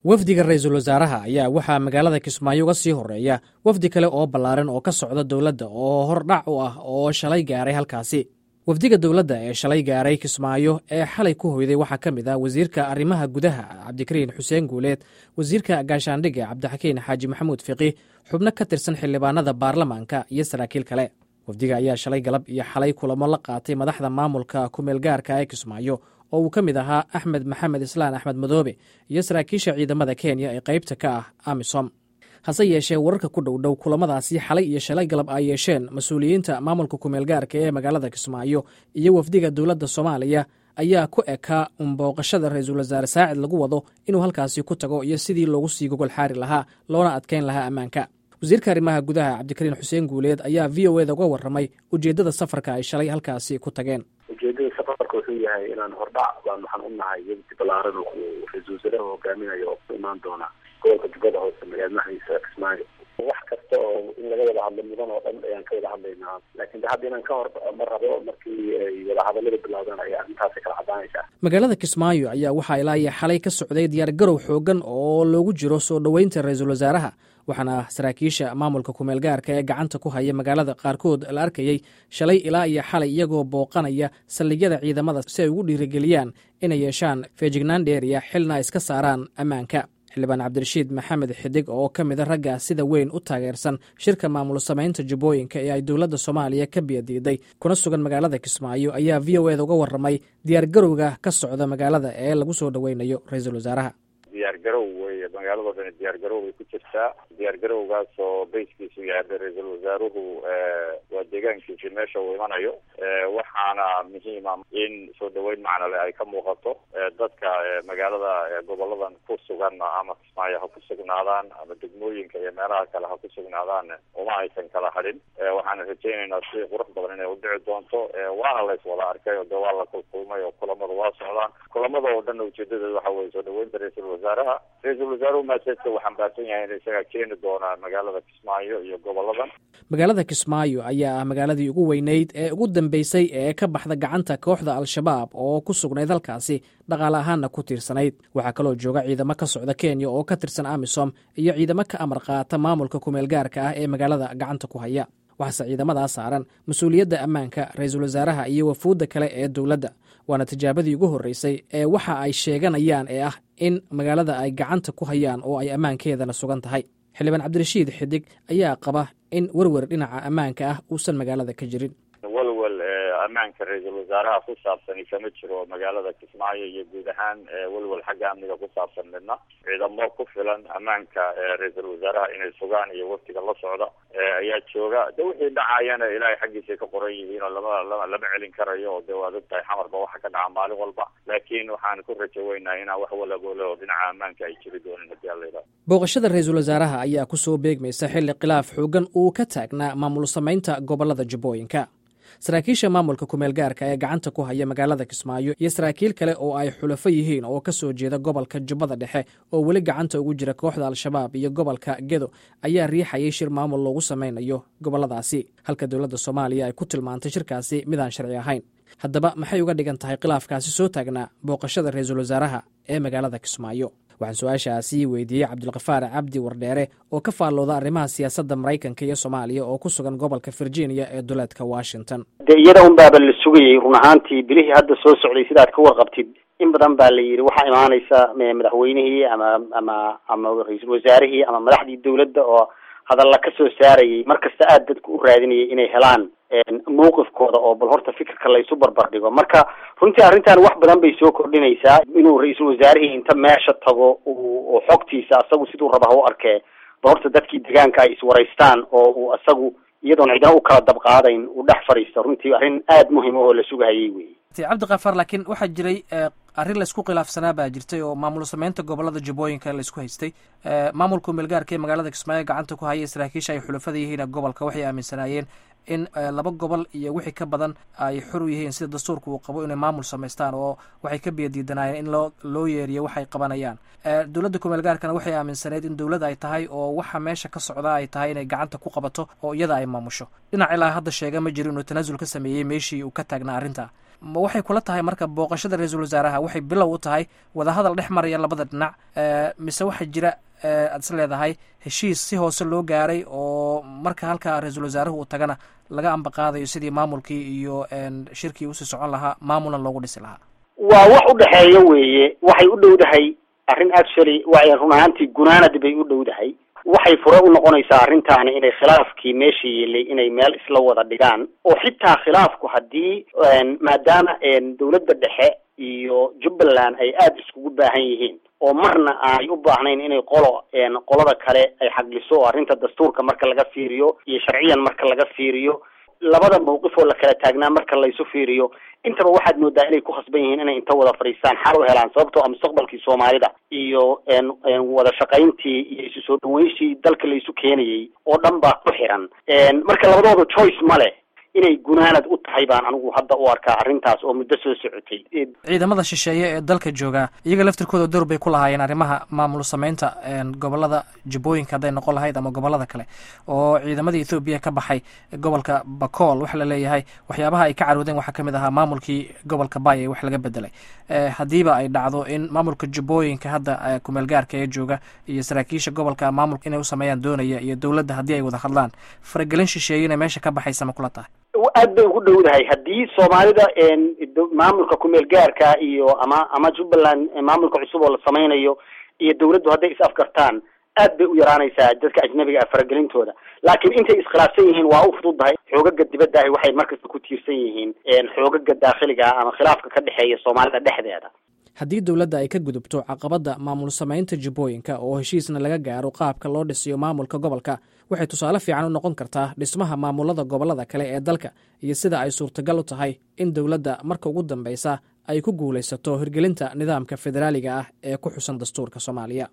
wafdiga ra-iisul wasaaraha ayaa waxaa magaalada kismaayo uga sii horeeya wafdi kale oo ballaaran oo ka socda dowladda oo hordhac u ah oo shalay gaaray halkaasi wafdiga dowladda ee shalay gaaray kismaayo ee xalay ku hoyday waxaa ka mid ah wasiirka arrimaha gudaha cabdikariin xuseen guuleed wasiirka gaashaandhigga cabdixakiin xaaji maxamuud fiqi xubno ka tirsan xildhibaanada baarlamaanka iyo saraakiil kale wafdiga ayaa shalay galab iyo xalay kulamo la qaatay madaxda maamulka kumeelgaarka ee kismaayo oo uu ka mid ahaa axmed maxamed islaan axmed madoobe iyo saraakiisha ciidamada kenya ee qaybta ka ah amisom hase yeeshee wararka ku dhow dhow kulamadaasi xalay iyo shalay galab ay yeesheen mas-uuliyiinta maamulka kumeelgaarka ee magaalada kismaayo iyo wafdiga dowladda soomaaliya ayaa ku ekaa unbooqashada ra-iisul wasaare saacid lagu wado inuu halkaasi ku tago iyo sidii loogu sii gogol xaari lahaa loona adkayn lahaa ammaanka wasiirka arrimaha gudaha cabdikariin xuseen guuleed ayaa v o eda uga warramay ujeeddada safarka ay shalay halkaasi ku tageen ujeedada safarka wuxuu yahay inaan hordhac baan waxaan u nahay wafdi balaaran uu ra-iisul wasaaraha hogaaminayo oo ku imaan doona gobolka jubbada hoose magaalmahdiisa kismaayo wax kasta oo in laga wada hadlo mudan oo dhan ayaan ka wada hadlaynaa laakiin de hadda inaan ka hor ma rabo markii ay wadahadalada bilowdaan ayaa arrintaasi kala caddaanaysaa magaalada kismaayo ayaa waxaa ilaa iyo xalay ka socday diyaargarow xoogan oo loogu jiro soo dhoweynta ra-iisul wasaaraha waxaana saraakiisha maamulka kumeelgaarka ee gacanta ku haya magaalada qaarkood la arkayey shalay ilaa iyo xalay iyagoo booqanaya saldhigyada ciidamada si ay ugu dhiirigeliyaan inay yeeshaan feejignaan dheeriya xilna ay iska saaraan ammaanka xildhibaan cabdirashiid maxamed xidig oo ka mida ragga sida weyn u taageersan shirka maamul samaynta jubbooyinka ee ay dowladda soomaaliya ka biyadiiday kuna sugan magaalada kismaayo ayaa v o eda uga warramay diyaargarowga ka socda magaalada ee lagu soo dhoweynayo ra-iisul wasaaraha diyaargarow wey magaaladoo dhan diyaargarow bay ku jirtaa diyaargarowgaas oo bayskiisu yahay ra-iisul wasaaruhu waa deegaankiisi meesha uu imanayo waxaana muhiima in soo dhaweyn macnale ay ka muuqato dadka magaalada goboladan ku sugan ama kismaayo ha ku sugnaadaan ama degmooyinka iyo meelaha kale ha ku sugnaadaan uma aysan kala hadhin waxaana rajaynaynaa si qurux badan inay udhici doonto waana la iswada arkay oo de waa la kulkulmay oo kulamada waa socdaan kulamada oo dhan ujeedadeed waxa weye soo dhaweynta ra-iisul wasaaraha ra-iisul wasaaruhu maaseedka uu xambaarsan yahay in isaga keeni doona magaalada kismaayo iyo goboladan magaalada kismaayo ayaa ah magaaladii ugu weyneyd ee ugu dambeysay ee ka baxda gacanta kooxda al-shabaab oo ku sugnayd halkaasi dhaqaale ahaanna ku tiirsanayd waxaa kaloo jooga ciidamo ka socda kenya oo ka tirsan amisom iyo ciidamo ka amar qaata maamulka kumeelgaarka ah ee magaalada gacanta ku haya waxaase ciidamadaa saaran mas-uuliyadda ammaanka ra-iisul wasaaraha iyo wafuudda kale ee dowladda waana tijaabadii ugu horreysay ee waxa ay sheeganayaan ee ah in magaalada ay gacanta ku hayaan oo ay ammaankeedana sugan tahay xildhibaan cabdirashiid xidig ayaa qaba in werwer dhinaca ammaanka ah uusan magaalada ka jirin walwal ammaanka ra-iisul wasaaraha ku saabsani kama jiro magaalada kismaayo iyo guud ahaan walwal xagga amniga ku saabsan midna ciidamo ku filan ammaanka ra-iisul wasaaraha inay sugaan iyo waftiga la socda ayaa jooga de wixii dhacayana ilaahay xaggiisay ka qoran yihiin oo lama lama lama celin karayo oo de waad ogtahay xamarba waxa ka dhaca maalin walba laakiin waxaan ku rajo weynaa inaan wax walagoole oo dhinaca ammaanka ay jiri doonin hadii alla yidhaha booqashada ra-iisul wasaaraha ayaa ku soo beegmaysa xilli khilaaf xoogan uu ka taagnaa maamul samaynta gobolada jubbooyinka saraakiisha maamulka kumeelgaarka ee gacanta ku haya magaalada kismaayo iyo saraakiil kale oo ay xulafo yihiin oo ka soo jeeda gobolka jubbada dhexe oo weli gacanta ugu jira kooxda al-shabaab iyo gobolka gedo ayaa riixayay shir maamul loogu samaynayo goboladaasi halka dowladda soomaaliya ay ku tilmaantay shirkaasi midaan sharci ahayn haddaba maxay uga dhigan tahay khilaafkaasi soo taagnaa booqashada ra-iisul wasaaraha ee magaalada kismaayo waxaan su-aashaasi weydiiyey cabdulkafaar cabdi wardheere oo ka faallooda arrimaha siyaasadda maraykanka iyo soomaaliya oo ku sugan gobolka virginia ee duleedka washington de iyada un baaba la sugayay run ahaantii bilihii hadda soo socday sidaad ka warqabtid in badan baa la yidhi waxaa imaanaysa madaxweynihii ama ama ama ra-iisul wasaarihii ama madaxdii dowladda oo hadalla ka soo saarayay mar kasta aada dadku u raadinayay inay helaan mawqifkooda oo bal horta fikirka laysu barbar dhigo marka runtii arrintan wax badan bay soo kordhinaysaa inuu ra-iisul wasaarihii inta meesha tago uu xogtiisa asagu siduu raba ha u arkee bal horta dadkii deegaanka ay iswaraystaan oo uu asagu iyadoon cidna u kala dabqaadayn uu dhex fadhiisto runtii arrin aada muhim oo la sugahayay wey cabdikafaar laakiin waxaa jiray arrin laysku khilaafsanaa baa jirtay oo maamul sameynta gobolada jubbooyinka laysku haystay maamulka meelgaarka ee magaalada kismaayo gacanta ku haya saraakiisha ay xulafada yihiin gobolka waxay aaminsanaayeen in laba gobol iyo wixii ka badan ay xor u yihiin sida dastuurka uu qabo inay maamul samaystaan oo waxay ka biyadiidanaayeen in loo loo yeeriyo waxay qabanayaan dowladda kumeelgaarkana waxay aaminsaneyd in dowlad ay tahay oo waxa meesha ka socda ay tahay inay gacanta ku qabato oo iyada ay maamusho dhinac ilaa hadda sheega ma jiro inuu tanaasul ka sameeyey meeshii uu ka taagnaa arrinta ma waxay kula tahay marka booqashada ra-iisul wasaaraha waxay bilow u tahay wadahadal dhex maraya labada dhinac mise waxaa jira aad is leedahay heshiis si hoose loo gaaray oo marka halkaa ra-iisul wasaaruhu uu tagana laga ambaqaadayo sidii maamulkii iyo shirkii usii socon lahaa maamulna loogu dhisi lahaa waa wax u dhexeeya weeye waxay u dhowdahay arrin actually wa run ahaantii gunaanad bay u dhowdahay waxay fure u noqonaysaa arrintaani inay khilaafkii meesha yeelay inay meel isla wada dhigaan oo xitaa khilaafku haddii maadaama dawladda dhexe iyo jubbaland ay aada iskugu baahan yihiin oo marna ay u baahnayn inay qolo qolada kale ay xagliso oo arrinta dastuurka marka laga fiiriyo iyo sharciyan marka laga fiiriyo labada mawqif oo la kala taagnaa marka laysu fiiriyo intaba waxaad moodaa inay ku khasban yihiin inay inta wada fadhiistaan xal u helaan sababtoo a mustaqbalkii soomaalida iyo wada shaqayntii iyo isu soo dhaweynshii dalka laysu keenayay oo dhan baa ku xiran marka labadooda choice ma leh inay gunaanad u tahay baan anigu hadda u arkaa arrintaas oo muddo soo socotay ciidamada shisheeye ee dalka jooga iyaga laftirkooda door bay ku lahaayeen arrimaha maamul sameynta gobolada jubbooyinka hadday noqon lahayd ama gobolada kale oo ciidamada ethoobiya ka baxay gobolka bacool waxa la leeyahay waxyaabaha ay ka caroodeen waxaa kamid ahaa maamulkii gobolka bay ee wax laga bedelay haddiiba ay dhacdo in maamulka jubbooyinka hadda kumeel gaarka ee jooga iyo saraakiisha gobolka maamulka inay u sameeyaan doonaya iyo dowladda haddii ay wada hadlaan faragelin shisheeyena meesha ka baxaysa ma kula tahay aad bay ugu dhowdahay haddii soomaalida maamulka kumeel gaarka iyo ama ama jubbaland maamulka cusub oo la sameynayo iyo dawladdu hadday is afgartaan aad bay u yaraanaysaa dadka ajnabiga ah faragelintooda laakiin intay iskhilaafsan yihiin waa u fududahay xoogaga dibadda ahi waxay markasta ku tiirsan yihiin xoogaga daakhiliga ah ama khilaafka ka dhexeeya soomaalida dhexdeeda haddii dowladda ay ka gudubto caqabadda maamul samaynta jubbooyinka oo heshiisna laga gaaro qaabka loo dhisiyo maamulka gobolka waxay tusaale fiican u noqon kartaa dhismaha maamulada gobolada kale ee dalka iyo sida ay suurtagal u tahay in dowladda marka ugu dambeysa ay ku guulaysato hirgelinta nidaamka federaaliga ah ee ku xusan dastuurka soomaaliya